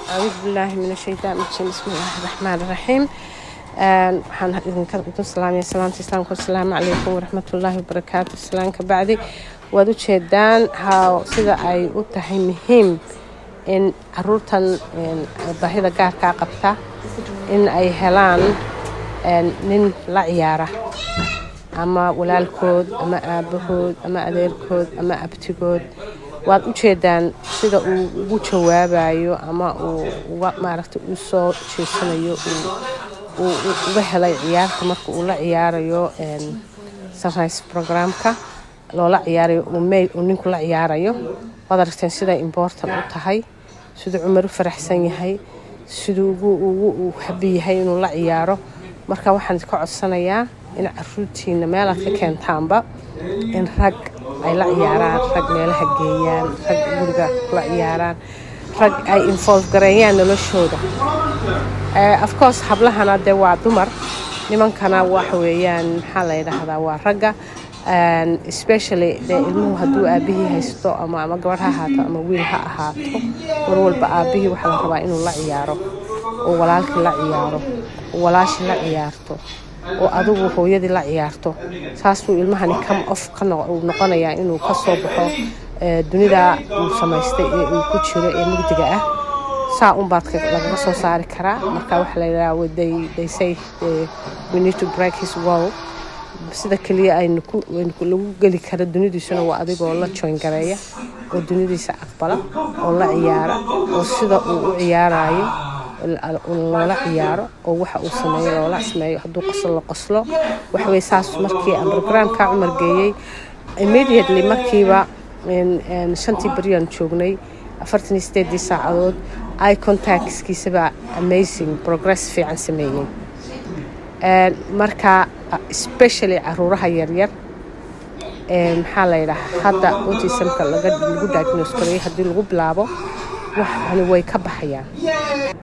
acuudu billaahi min ashaytaan rajiim bismi illaahi raxmaan raxiim waxaan idinka idin salaamaya salaamta islaamka wasalaamu calaykum waraxmatullaahi wabarakaatu islaanka bacdi waad u jeedaan how sida ay u tahay muhiim in caruurtan baahida gaarkaa qabta in ay helaan nin la ciyaara ama walaalkood ama aabahood ama adeerkood ama abtigood waad u jeedaan sida uu ugu jawaabayo ama uu uga maaragta u soo jeesanayo uu uga helay ciyaarta marka uu la ciyaarayo sunrise programka loola ciyaarayo uu may uu ninku la ciyaarayo waad aragteen siday important u tahay siduu cumar u faraxsan yahay siduu ugu ugu uu habi yahay inuu la ciyaaro marka waxaan ka codsanayaa in caruurtiina meelaad ka keentaanba in rag ay la ciyaaraan rag meelaha geeyaan rag guriga la ciyaaraan rag ay involve gareeyaan noloshooda afcourse hablahana dee waa dumar nimankana waxa weeyaan maxaa la yidhaahdaa waa ragga especially dee ilmuhu hadduu aabihii haysto ama ama gabadh ha ahaato ama wiil ha ahaato mar walba aabihii waxaa la rabaa inuu la ciyaaro oo walaalkii la ciyaaro oo walaashii la ciyaarto oo adigu hooyadii la ciyaarto saasuu ilmahani come off uu noqonayaa inuu ka soo baxo dunida uu samaystay ee uu ku jiro ee mugdiga ah saa unbaad lagaga soo saari karaa marka waxaa layidhaha they say we need to break his wall sida keliya aynu lagu geli karo dunidiisuna waa adigoo la joyn gareeya oo dunidiisa aqbala oo la ciyaara oo sida uu u ciyaarayo loola ciyaaro oo waxa uu sameeyo loola sameeyo hadduu qoslo la qoslo waxawey saas markii aan programka cumar geeyey immediately markiiba shantii baryaan joognay afartan iyo sideedii saacadood i contactskiisaba amazing progress fiican sameeyey marka especially caruuraha yaryar maxaa la yidhaha hadda autismka lagu diagnose gareeyay haddii lagu bilaabo waxani way ka baxayaan